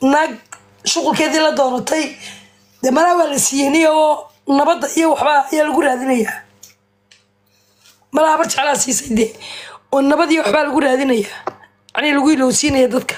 naag shuqulkeedii la doonatay dee malaa waa la siiyey oo nabadda iyo waxbaa ayaa lagu raadinayaa malaa habar jeclaa siisay dee oo nabad iyo waxbaa lagu raadinayaa yacnii lagu ilowsiinaya dadka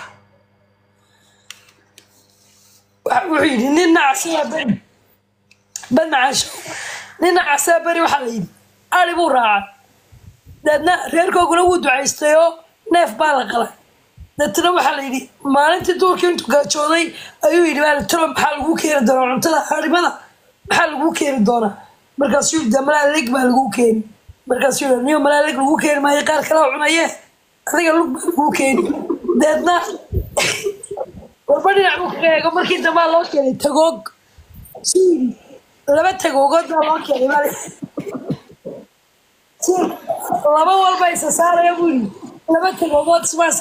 Waxa- wuxuu yidhi nin nacasaa beri bad macaasho nin nacasaa beri waxaa la yidhi ari buu raacay deedna reerkooguna wuu ducaystay oo neef baa la qalay deetna waxaa la yidhi maalintii duurkii intuu gaajooday ayuu yidhi baa tiro maxaa lagu keeni doonaa cuntada arimada maxaa lagu keeni doonaa markaasuu yidhi "Dee malaalig baa lagu keeni markaasuu yidhi niyo malaalig lagu keeni maayo qaar kalaa cunaye adiga lug baa lagu keeni deedna warba dhinac buu kaga eego markii dambaa loo keenay tagoog suu yidhi laba tagoogood baa loo keenay baa la- suu laba walba isa saaraya buu yidhi laba tagoogood ismaas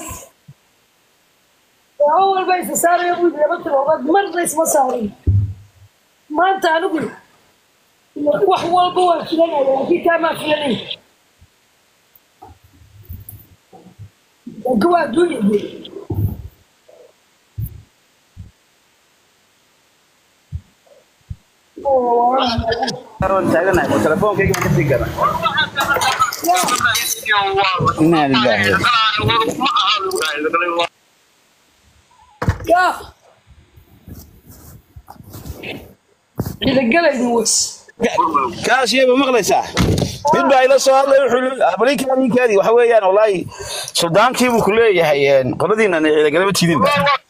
laba walba isa saaraya buu yidhi laba tagoogood marna isma saarin maanta anigu wax walba waa filanaya laakiin kaamaa filanay laakiin waa adduunya dee telefonkayga ma kasii gada inaa lilaahi yaa ciidagalayni was kaashiyaba maqlaysaa mid baa ila soo hadlay wuxuu balinkaadinkaadii waxa weeyaan wallaahi suldaankii buu ku leeyahay qoladiinan ciidagalama tidinba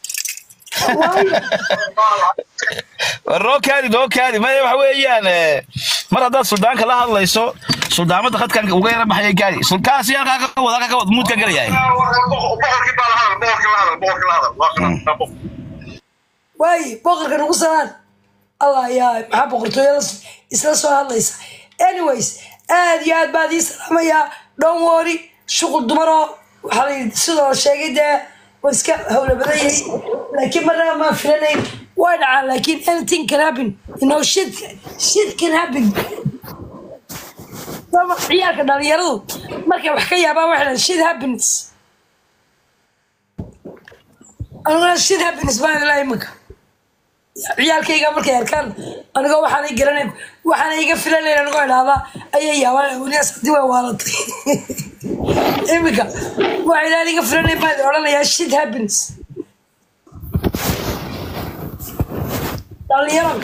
noo kaadi noo kaadi maya waxa weeyaan eh, mar haddaad suldaanka la hadlayso suldaamada khadkan uga yara baxaya gaadi sulkaasi halkaa ka wad halkaa ka wad muudka galayahay waayi boqorka nagu salaan allah yaa maxaa boqortooyada isla soo hadlaysa anyways aad iyo aad baad ii salaamayaa dhown wori shuqul dumaroo waxaa la yidhi sidoo la sheegay dee waa iska hawla badan yahay laakiin marnaba maan filanayn way dhacaan laakiin anything can happen you know shit shit can happen Sama ciyaalka dhalinyaradu markay wax ka yaabaan waxay dhahaan shit happens aniguna shit happens baan ilaa iminka ciyaalkayga markay arkaan anigoo waxaanay garanayn waxaana iga filanayn anigoo idhaahda ayay yaabaan weliyaas haddii way waalatay iminka waxa ilaa iga filanayn baan idin odhanayaa shit happens dhalinyaro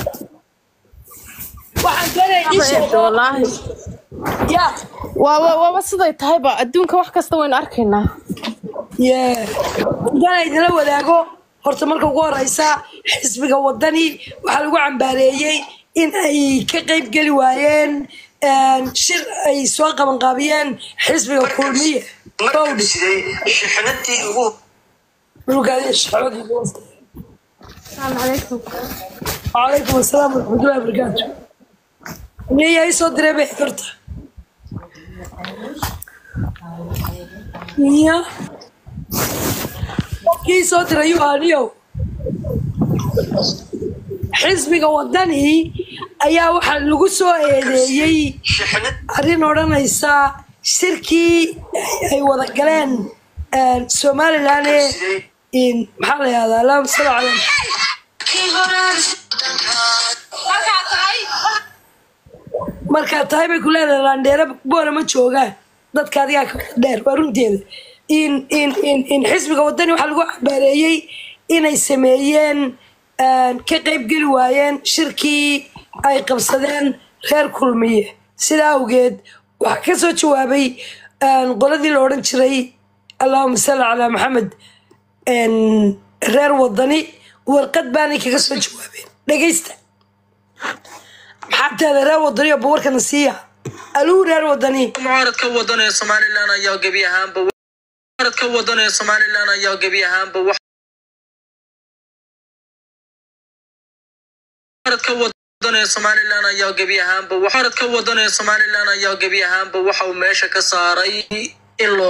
waxaan doonaya ii sheego wallaahi ya waaba waaba siday tahayba adduunka wax kasta waynu arkaynaa Yeah. haddaan idinla wadaago horta marka ugu horeysa xisbiga wadani waxaa lagu cambaareeyey in ay ka qeyb geli waayeen een, shir ay soo qabanqaabiyeen xisbiga kulmiye Bowdhi. Dhulkaadi shacabadii ugu wasta. asalaamu calaykum وعليكم السلام ورحمة الله وبركاته نية اي صوت ربح كرتا نية كي صوت ريو هانيو xisbiga wadani ayaa waxaa lagu soo eedeeyey arrin odhanaysa shirkii ay wada galeen een, somalilan ee in maxaa la yihahdaa allahuma salli calaa markaa tahay bay ku leedahay laandheere boora ma joogaan dadka adigaa ka dheer waa runteeda in in in in xisbiga wadani waxaa lagu cambaareeyey inay sameeyeen een, ka qaybgeli waayeen shirkii ay qabsadeen reer kulmiye sidaa awgeed waxaa ka soo jawaabay een, qoladii la odhan jiray allahuma salli calaa maxamed een, reer wadani warqad baanay kaga soo jawaabeen dhegaysta maxaa teeda reer wadani oo bawarkana siiya aluu reer wadani mucaaradka wadan ee somalilan ayaa gebi ahaanba mucaaradka wadan ee somalilan ayaa gebi ahaanba wax mucaaradka wadan ee somalilan ayaa gebi ahaanba wax mucaaradka wadan ee somalilan ayaa gebi ahaanba waxa uu meesha ka saaray in loo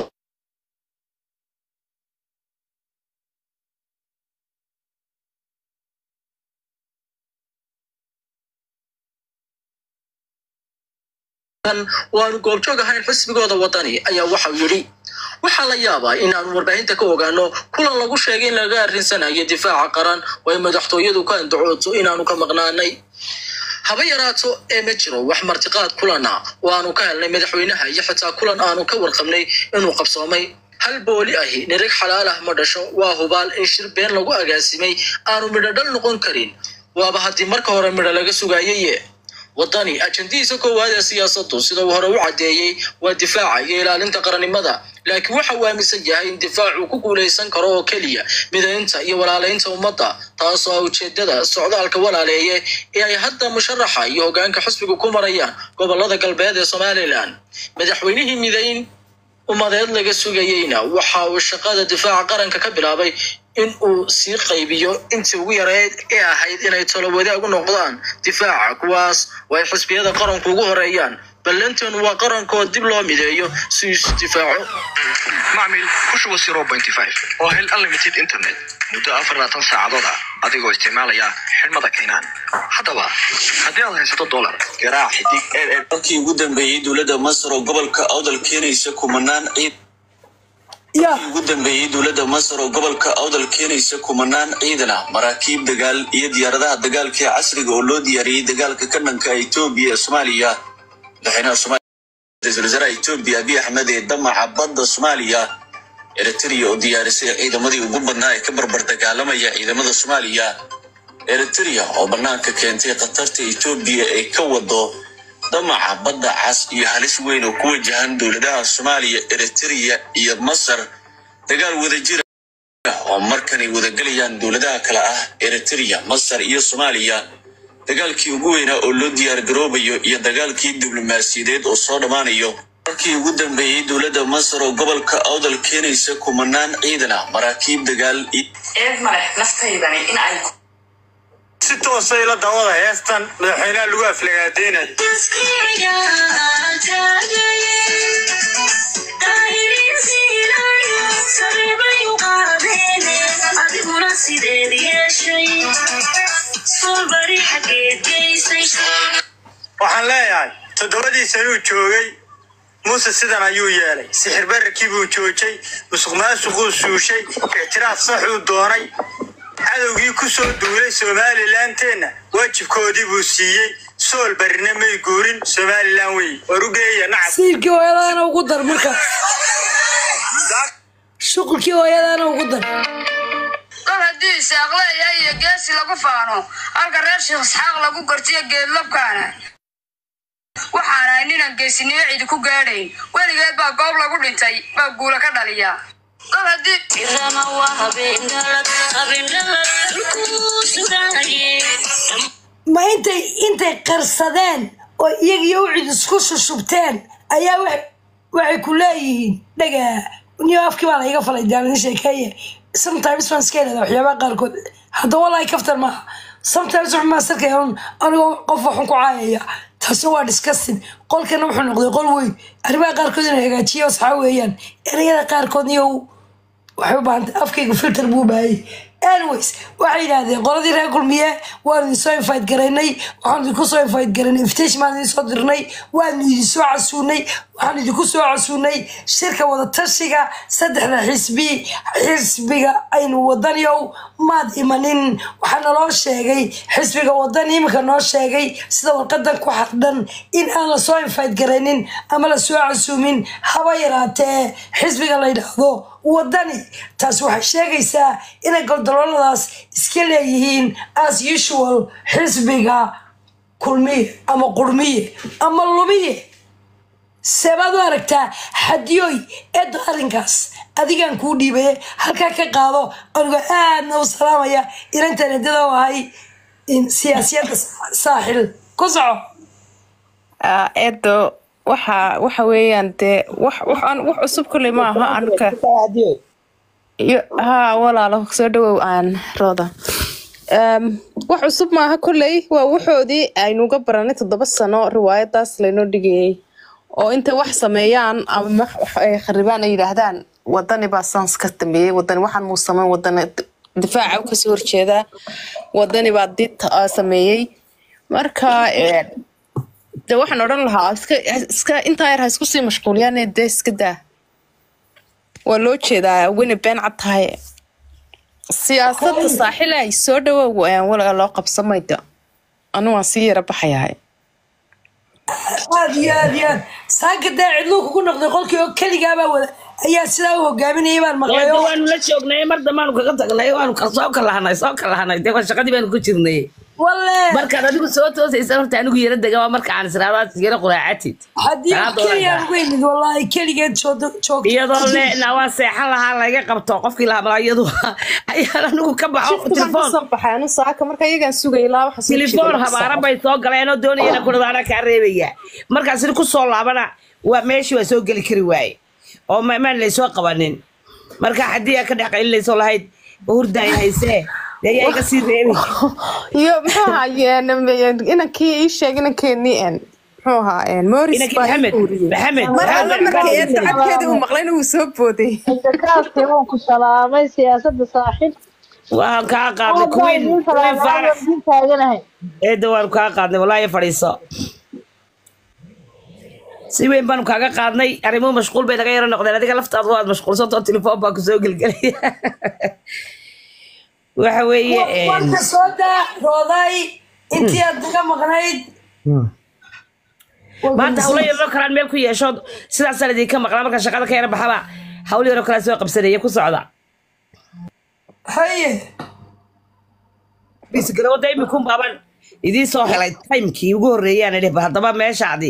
waanu goobjoog ahayn xisbigooda wadani ayaa waxau yidhi waxaa la yaabaa inaanu warbaahinta ka ogaano kulan lagu sheegay in laga arrinsanayo difaaca qaran oo ay madaxtooyadu ka andacooto inaanu ka maqnaanay haba yaraato ee ma jiro wax martiqaad kulana oo aanu ka helnay madaxweynaha iyo xitaa kulan aanu ka warqabnay inuu qabsoomay hal booli ahi nirig xalaal ah ma dhasho waa hubaal in shir been lagu agaasimay aanu midho dhal noqon karin waaba haddii marka hore midho laga sugaayeye waddani ajandihiisa koowaad ee siyaasaddu sida uu hore u caddeeyey waa difaaca iyo ilaalinta qarannimada laakiin waxa uu aaminsan yahay in difaacu ku guulaysan karo oo keliya midaynta iyo walaalaynta ummadda taasoo ah ujeedada socdaalka walaaleeye ee ay hadda musharaxa iyo hoggaanka xisbigu ku marayaan gobollada galbeed ee somalilan madaxweynihii midayn ummadeed laga sugayeyna waxa uu shaqada difaaca qaranka ka bilaabay in uu sii qaybiyo intii ugu yareyd ee ahayd inay talo wadaag u noqdaan difaaca kuwaas oo ay xisbiyada qaranku ugu horeeyaan ballanteenu waa qarankooo dib loo mideeyo si uu isu difaaco macmil ku shuba zero pointy five oo hel unlimited internet muddo afar labaatan saacadood ah adigoo isticmaalaya xidhmada kaynaan haddaba haddii aad haysato dolar garaac xidig markii ugu dambeeyey dowladda masar oo gobolka awdal keenaysa kumanaan ciid ya ugu dambeeyey dowladda masar oo gobolka awdal keenaysa kumanaan ciidan ah maraakiib dagaal iyo diyaaradaha dagaalka ee casriga oo loo diyaariyey dagaalka ka dhanka etoobiya ee soomaaliya madaxweynaha soomaaliya ra-iisul wasaaraha etoobiya abiy axmed ee damaca badda soomaaliya eritrea oo diyaarisay ciidamadii ugu badnaa ee ka barbar dagaalamaya ciidamada soomaaliya eritrea oo banaanka keentay khatarta etoobiya ay ka wado damaca badda cas iyo halis weyn oo ku wajahan dowladaha soomaaliya eritrea iyo masar dagaal wadajira oo markanay wadagelayaan dowladaha kale ah eritrea masar iyo soomaaliya dagaalkii ugu weynaa oo loo diyaar garoobayo iyo dagaalkii diblomaasiyadeed oo soo dhammaanayo markii ugu dambeeyey dowladda masar oo gobolka awdal keenaysa kumanaan ciidan ah maraakiib dagaal iyo eed male naftaydani in ay si toosay la dawada heestan madaxweynaha lagu aflagaadeynay waxaan leeyahay toddobadii sanuu joogay muuse sidan ayuu yeelay sixir bararkii buu joojay musuq maasuquu suushay ictiraaf saxuu doonay cadowgii ku soo duulay somalilandeenna waajibkoodii buu siiyey sool barina may guurin somalilan wey war u geeya nacab siirkii hooyadaana ugu dar marka shuqulkii hooyadaana ugu dar kol haddii isaaq leeyahay iyo geesi lagu faano halka reer sheekh isxaaq lagu gartiyo geedlabkaana waxaan ahay ninaan geesinimo cidi ku gaadhayn weligeed baa goob lagu dhintay baa guula ka dhaliya kol haddii ma intay intay qarsadeen oo iyagiyo ucid isku shushubteen ayaa wa- waxay ku leeyihiin dhagaa niyo afkii baa laiga falay daalin sheekeeye sometimes baan iska ilaadaa waxyaabaha qaarkood hadda wallahi kaftar maaha sometimes wuxuu maasarkaya un anigoo qof waxun ku caayaya taasina waa disgusting qolkana wuxuu noqday qol weyn arrimaha qaarkood inay hagaajiyo asxaa weeyaan erayada qaarkood niyo waxay u baahantay afkayga filter buu baayay anyways waxay yidhaahdeen qoladii reer kulmiye waanu idin soo invite garaynay waxaanu idinku soo invite garaynay invitation baan idin soo dirnay waanu idin soo casuunay waxaanu idinku soo casuunay shirka wadatashiga saddexda xisbi xisbiga aynu wadaniyow maad imanin waxaa naloo sheegay xisbiga wadani iminka noo sheegay sida warqadan ku xardhan in aan lasoo invite garaynin ama lasoo casuumin haba yaraatee xisbiga la yidhaahdo wadani taas waxay sheegaysaa inay goldolooladaas iska leeyihiin as usual xisbiga kulmiye ama qurmiye ama lumiye seebaad u aragtaa xadiyoy eedda arrinkaas adigaan kuu dhiibaye halkaa ka qaado anigoo aadna u salaamaya inantan eedada u ahay in siyaasiyadda saaxil ku soco Ah, eedo waxa waxa weeyaan dee wax wax aan wax cusub kolley ma aha anka iyo haa walaalo soo dhawow aan rooda Em, wax cusub maaha kolley waa waxoodii aynuga baranay toddoba sano riwaayadaas laynoo dhigayay oo intay wax sameeyaan ama wax- wax ay kharibaan ay yidhaahdaan wadani baa saans ka dambeeyey wadani waxaan muu sameyn wadani difaaca u kasoo horjeedaa wadani baa did ah, sameeyey marka eh, de waxaan odhan lahaa iska iska intaa yar ha isku sii mashquuliyaan ee dee iska daa waa loo jeedaa wini been cad tahay siyaasadda saaxila ay soo dhawow walaga loo qabsamayda anu waan sii yara baxayahay aad iyo aad iyo aad saaka daa cidluu kugu noqday qolkii oo keligaabaa wada ayaa sidaa u hogaaminayay baan maqlay Eedda oo waanu la joognay mar dambaanu kaga tagnay waanu ka- soo kalahanay soo kalahanay dee waa shaqadii baanu ku jirnay walle markaad adigu soo toosaysa horta anigu yara dega waa marka aan israadaad yara quraacatid haddii Salaada keligaan wanaagsan. ugu yimid wallaahi keligeed joogto joogto iyadoo le na waa seexan lahaa laga qabto qofkii lahaa malaa iyadu ayaan anigu ka baxo shiftigan telefoon kasoo baxay anu saaka marka iyagaan sugay ilaa waxa soo telefoon jeeda habaaran bay soo galeen oo doonayana kudhadaana kaa reebaya markaas ku soo laabana waa meeshii waa soo geli kari waaye oo ma- maan laysoo qabanin marka haddii aa ka dhex qaylinayso lahayd hurdaay haysee dee ayaa iga sii reebi iyo muxuu ahaa inankii ii sheeg inankeenii en muxuu ahaa moris Inankii Maxamed, Maxamed, mar alla Maxamed, markii Maxamed. eedda codkeedii uu maqlayna wuu soo booday Dadkaasi waan ku salaamay siyaasadda saaxiib. waan kaa qaadnay Aad baan kuwiin idiin kuwiin salaamay, faarax waan idiin taaganahay. eedda waanu kaa qaadnay walaahi fadhiiso si weyn baanu kaaga qaadnay arrimuhu mashquul bay naga yaro noqdeen adiga laftaadu waad mashquulsantoo telefoon baa kusoo gelgelaya waxa weeye een, warka soo daa rooday intii aad naga maqnayd maanta hawlo yaroo kalaan meel ku yeesho sidaasaan idinka maqlaa marka shaqada ka yara baxaba hawlo yaroo kalaa soo qabsanaya ku socda haye bisgarawada imikun baaban idiin soo helay timekii ugu horreeyaan idhi bal haddaba meeshaadii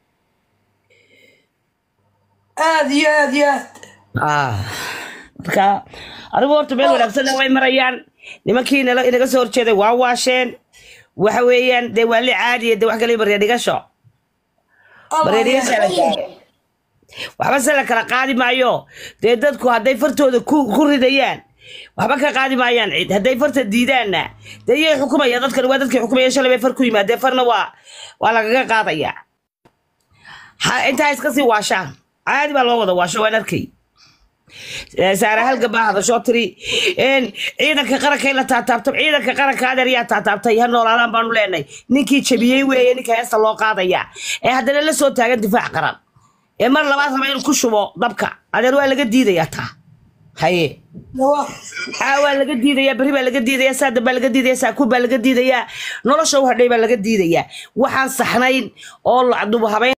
aad iyo aad iyo aad Ah, marka adigu horta meel wanaagsan way marayaan nimankii nala- inaga soo horjeeday waa waasheen waxa weeyaan dee waa li caadiya dee wax kale barya dhigasho barya dhigasha la gaaray waxba se la kala qaadi maayo dee dadku hadday fartooda ku ku ridayaan waxba ka qaadi maayaan cid hadday farta diidaanna dee iyay xukumaya dadkan waa dadkii xukumaya shalay bay far ku yimaadeen farna waa waa lagaga qaadaya ha intaa iska sii waashaan caadi baa loo wada waasho waan arkay saare halga baa hadashoo tiri een, ciidanka qaranka in la taataabto ciidanka qaranka adeer yaa taataabtay ha noolaadaan baanu leenahay ninkii jabiyey weeye ninka heesta loo qaadaya ee haddana la soo taagan difaac qaran ee mar labaad raba inuu ku shubo dabka adeer waa laga diidayaa taa haye haa waa laga diidayaa berri baa laga diidayaa saadan baa laga diidayaa saakuun baa laga diidayaa nolosha u hadhay baa laga diidayaa waxaan saxnayn oo lacdubu habeyn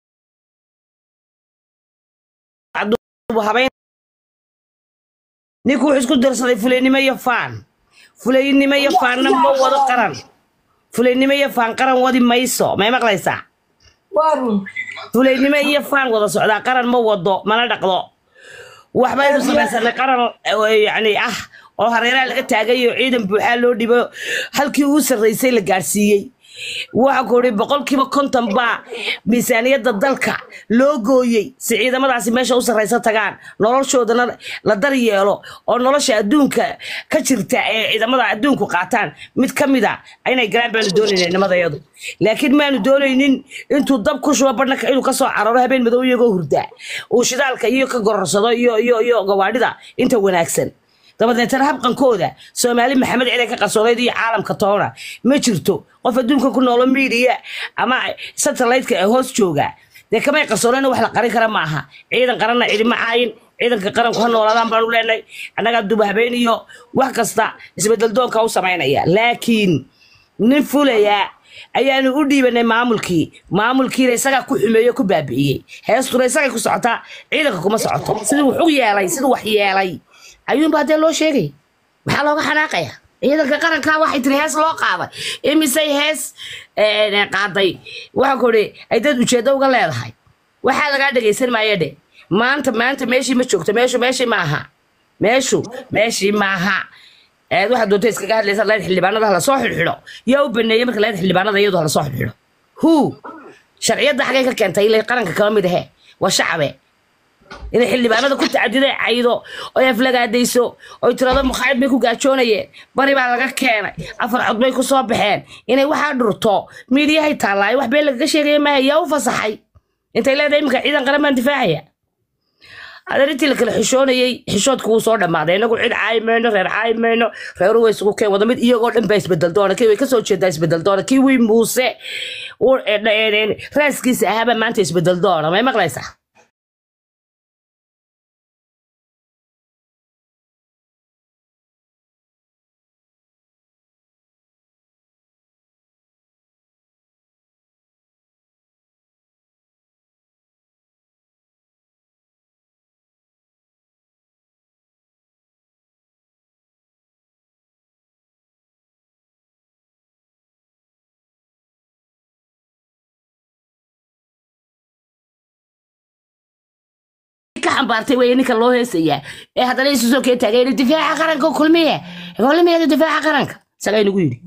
lacdubu habeyn ninku wuxuu isku darsaday fulaynimo iyo faan fulaynimo iyo faanna ma wado qaran fulaynimo iyo faan qaran wadi mayso may maqlaysaa waa run fulaynimo iyo faan wada socdaa qaran ma wado mana dhaqdo waxbaynu samaysanay qaran eh, yacni ah oo hareeraha laga taagay oo ciidan buuxaa loo dhibo halkii uu sarraysay la gaadhsiiyey waxa ku ihi boqolkiiba konton baa miisaaniyadda dalka loo gooyey si ciidamadaasi meesha u sarraysa tagaan noloshoodana la dar yeelo oo nolosha adduunka ka jirta ee ciidamada adduunku qaataan mid ka mid a inay galaan baanu doonayna nimadayadu laakiin maanu doonaynin intuu dab ku shubo badhanka inuu kasoo cararo habeen madow iyagoo hurdaa uu shidaalka iyo ka gororsado iyo iyo iyo gawaadhida inta wanaagsan dabadeetana habqankooda soomaali maxamed ciidan ka qarsoonayd iyo caalamka toona ma jirto qof adduunka ku noolo miidiya ama satellite-ka ee hoos jooga dee kamay qarsoonayna wax la qarin kara ma aha ciidan qaranna cidima caayin ciidanka qaranku ha noolaadaan baanu leenahay annagaa duba habeen iyo wax kasta isbedel doonka u samaynaya laakiin nin fulaya ayaanu u dhiibanay maamulkii maamulkiina isagaa ku xumeeyo ku baabi'iyey heestuna isagay ku socotaa ciidanka kuma socoto siduu wax u yeelay siduu wax yeelay ayuunba haddee loo sheegay maxaa looga xanaaqaya ciidanka qaranka waxay tiri hees loo qaaday imisay hees eh, qaaday waxa ku ihi ay dad ujeeddo uga leedahay waxaa lagaa dhegaysan maaya dhe maanta maanta meeshii ma joogto meeshu meeshii maaha meeshu meeshii maaha eed waxaad doonta iskaga hadlaysa leed xildhibaanada hala soo xidhxidho yaa u baneeyey marka leed xildhibaanada iyadu hala soo xidhxidho hu sharciyadda xagay ka keentay ilay qaranka kama mid ahe waa shacabe inay xildhibaanada ku tacadiday caydo oy aflagaadayso oy tirado mukhaayad bay ku gaajoonayeen bari baa laga keenay afar cod bay ku soo baxeen inay waxaa dhurto miidiyahay taallaayo wax been lagaga sheegaya maaha yaa u fasaxay intay leedahay iminka ciidan qaran baan difaacaya adeerintii la kala xishoonayey xishoodku wuu soo dhammaaday inagu cid caayi mayno reer caayi mayno reeru way isugu keen wada mid iyagoo dhan baa isbedel doona kii way kasoo jeedaa isbedel doona kii wii muuse uu- eh, eh, raaskiisa ahaabaa maanta isbedel doona may maqlaysaa ka xambaartay wey ninka loo heesayaa ee haddana isu soo kee taagay yidhi difaaca qaranka kulmiye kulmiyeeda difaaca qaranka isagaa inagu yidhi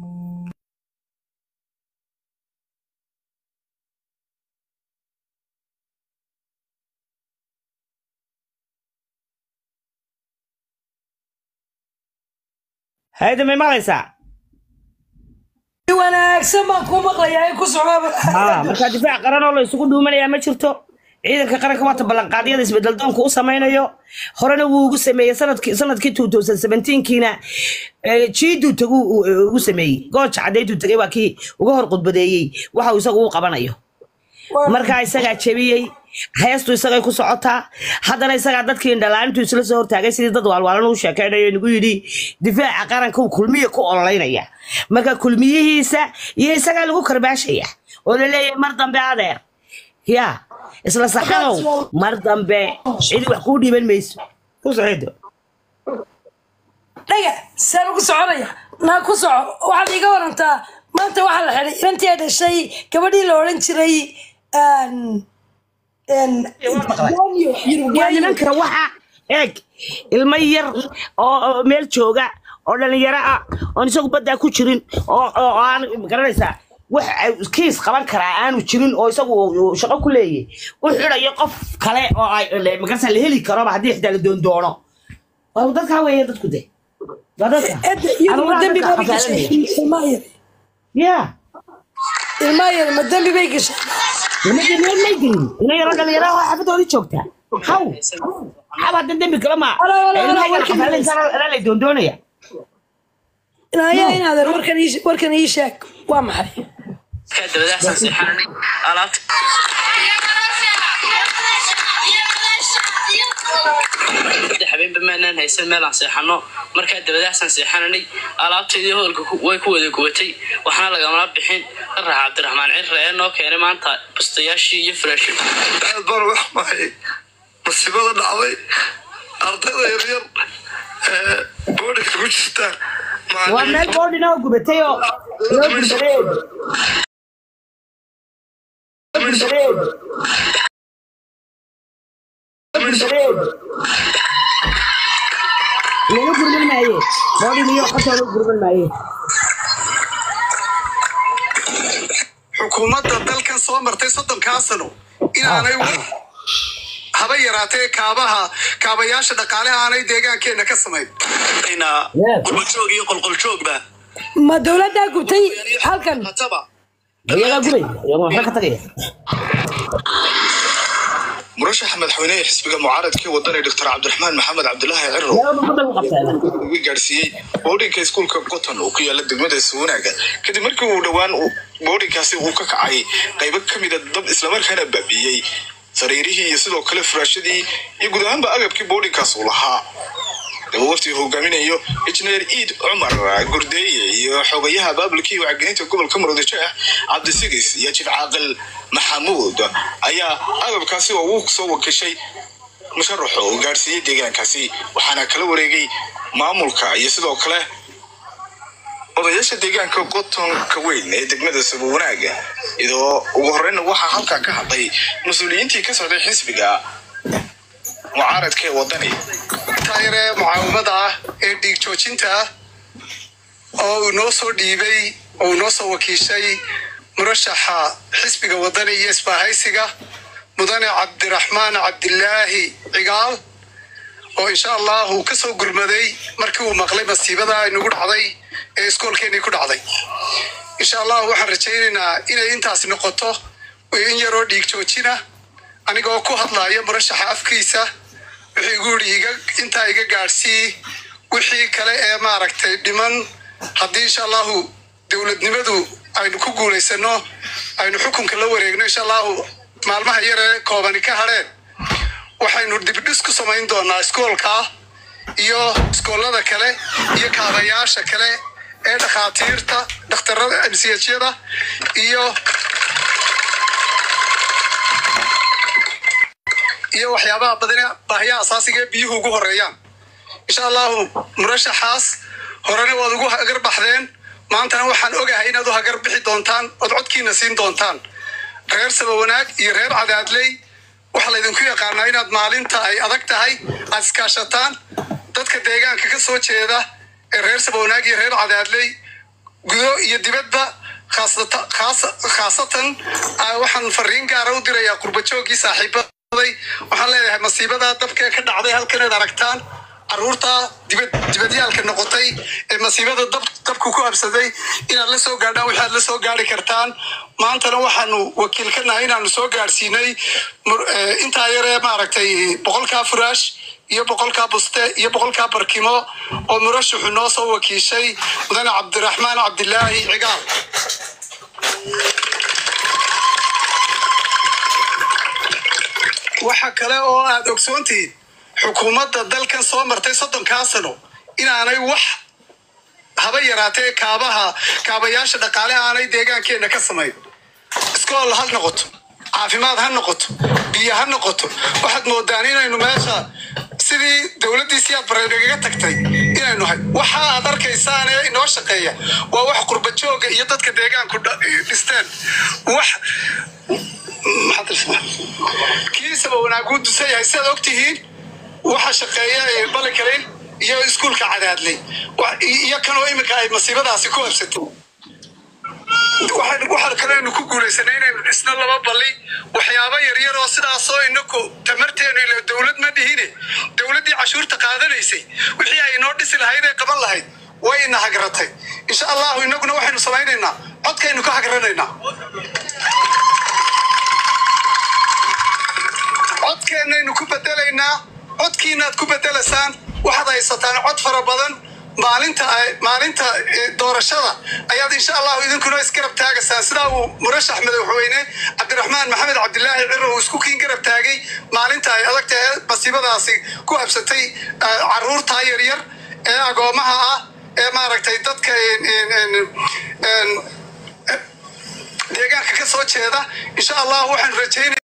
hayda may maqlaysaa wanaagsan baan kuu maqlayaa ku socoba haa markaa difaac qaran oo la isugu dhuumanayaa ma jirto ciidanka qaranka waata ballanqaadyada isbedel doonka u samaynayo horena wuu ugu sameeyey sanadkii sanadkii 2017kiina jiiduu tagu ugu sameeyey gooja caddeyduu tagay waa kii uga hor qudbadeeyey waxa uu isagu u qabanayo markaa isagaa jebiyey heestu isagay ku socotaa haddana isagaa dadkii indhalaanintu isla soo hortaagay sidii dad waalwaalan u sheekaynayo nagu yidhi difaaca qaranka uu kulmiye ku ololeynaya marka kulmiyihiisa iyo isagaa lagu karbaashaya oo la leeyahay mar dambe adeer ya isla saxanow mar dambe cidi wax kuu dhiiban mayso ku socdo dhaga saan ugu soconaya naa ku soco waxaad iiga warantaa maanta waxaa la xidhay inantii ay dhashay gabadhii la odhan jiray waa nimanka waxa eeg ilmo yar oo meel jooga oo dhalinyaro ah oon isagu baddaa ku jirin oo oo aan garanaysaa wax kiis qaban karaa aanu jirin oo isagu shaqo ku leeyahy u xidhayo qof kale oo ay magarasa la heli karoba haddii xitaa la doondoono waa dadkaa weeye dadku de waa dadka ya ilmaa yar ma dembi bay gashay meel may gelin ina yaro dhalinyaro oo xafadoodii joogtaa haw haw hadda dembi kale ma lay doondoonaya naya inaadeer warkan ii- warkan ii sheeg waa maxay dabadaxsan seexananay alaabta saddex habeenba maanaan haysan meelaan seexano markaa dabadaxsan seexananay alaabteedii hoolka ku- way ku wada gubatay waxaana lagamala bixin qarax cabdiraxmaan cirre ee noo keenay maanta bustayaashii iyo firaashii aad baan wax mahay masiibada dhacday ardayda yaryar ee boodhika ku jirta waa meel boodhina oo gubatay oo loo gurbadeed laga gurban maaye boodhin iyo qasoo laga gurban maaye xukuumadda dalkan soo martay soddonkaa sano inaanay wax haba yaraatee kaabaha kaabayaasha dhaqaale aanay deegaankeenna ka samayn qurbajoog iyo qolqoljoogba ma dowladdaa gubtay halkan iyagaa gubay iyagaa waxba ka tagaya murashaxa madaxweyneha xisbiga mucaaradkii wadani doctor cabdiraxmaan maxamed cabdulaahi ciro yaa ummadda u qabtaa ugu gaadhsiiyey boodhinka iskuulka goton oo ku yaala degmada suwanaaga kadib markii uu dhowaan uu- boodhinkaasi uu ka kacay qaybo ka mida dab islamarkaana baabiiyey sariirihii iyo sidoo kale furaashadii iyo guud ahaanba agabkii boodhinkaas uu lahaa daba waftii hogaaminayo injineer iid cumar gurdeeye iyo xogayaha baabulkii wacgelinta gobolka murudijeex cabdisigis iyo jif caaqil maxamuud ayaa agabkaasi oo uu soo wakishay musharaxo uu gaadhsiiyey deegaankaasi waxaana kala wareegay maamulka iyo sidoo kale odayaasha deegaanka qotonka weyn ee degmada sabuwanaaga iyadoo ugu horeyna waxaa halkaa ka hadlay mas-uuliyiintii ka socday xisbiga mucaaradka ee wadani taayare mucaawimada ah ee dhiig joojinta ah oo uu noo soo dhiibay oo uu noo soo wakiishay murashaxa xisbiga wadani iyo isbaahaysiga mudane cabdiraxmaan cabdilaahi cigaal oo insha allah uu ka soo gurmaday markii uu maqlay masiibada ay nagu dhacday ee iskoolkeenii ku dhacday insha allah waxaan rajaynaynaa inay intaas noqoto in yaroo dhiig joojina anigoo ku hadlaya murashaxa afkiisa wixii igu yidhi iga intaa iga gaadhsii wixii kale ee maaragtay dhiman haddii insha allahu dowladnimadu aynu ku guulaysano aynu xukunka la wareegno insha allahu maalmaha yaree koobani ka hadheen waxaynu dibdhis ku samayn doonaa iskoolka iyo iskoolada kale iyo kaabayaasha kale ee dhakhaatiirta dhakhtarada msiyada iyo iyo waxyaabaha badan baahiyaha asaasiga ee biyuhu ugu horeeyaan insha allahu murashaxaas horena waad ugu hagar baxdeen maantana waxaan ogahay inaad u hagar bixi doontaan ood codkiina siin doontaan reer sabawanaag iyo reer cadaadley waxaa laydinku yaqaanaa inaad maalinta ay adag tahay aad iskaashataan dadka deegaanka ka soo jeeda ee reer sabownaag iyo reer cadaadley gudo iyo dibadba khaasata- khaasa- khaasatan ah, waxaan fariin gaara u dirayaa qurbajoogii saaxiibaday waxaan leeyahay masiibadaa dabkee ka dhacday halkan aad aragtaan caruurta dibad dibadyaalka noqotay ee masiibada dab dabku ku habsaday inaad la soo gaadhaan waxaad la soo gaari kartaan maantana waxaanu wakiil ka nahay inaanu soo gaadhsiinay mur- eh, intaa yaree maaragtay boqolkaa furaash iyo boqolkaa buste iyo boqolkaa barkimo oo murashaxu noo soo wakiishay mudane cabdiraxmaan cabdilaahi cigaal waxa kale oo aad ogsoontihiin xukuumadda dalkan soo martay soddonkaa sano inaanay wax haba yaraatee kaabaha kaabayaasha dhaqaale aanay deegaankeenna ka samayn iskool ha noqoto caafimaad ha noqoto biyo ha noqoto waxaad moodaan inaynu meesha sidii dowladdii siyaad bareedhagaga tagtay inaynu hay waxa aad arkaysaan ee inoo shaqeeya waa wax qurbajooga iyo dadka deegaanku dha- dhisteen wax maxaad tirsadaa? kiisaba wanaaguu dusan yahay sidaad ogtihiin waxa shaqeeya ee balikarin iyo iskuulka cadaadley Wa- iyo kanoo iminka ay masiibadaasi ku habsatay waxaan waxaan kalenu ku guulaysanay inaynu dhisno laba balli waxyaabo yaryar oo sidaasoo inaku tamarteenu ila dowlad ma dhihine dowladdii cashuurta qaadanaysay wixii ay inoo dhisi lahayd ee qaban lahayd way ina hagratay insha allahu inaguna waxaynu samaynaynaa codkaynu ka hagranaynaa codkeennaynu ku bedelaynaa codkiinaad ku bedelaysaan waxaad haysataan cod fara badan maalinta ay- maalinta eh, doorashada ayaad insha allahu idinkuna isgarab taagaysaan sidaa uu murashax madaxweyne cabdiraxmaan maxamed cabdilaahi ciro uu isku kiin garab taagay maalinta ay adag tahay masiibadaasi ku habsatay eh, caruurta yaryar ee agoomaha ah ee maaragtay dadka en- en- en- en- deegaanka ka soo jeeda insha allah waxaan rajaynaya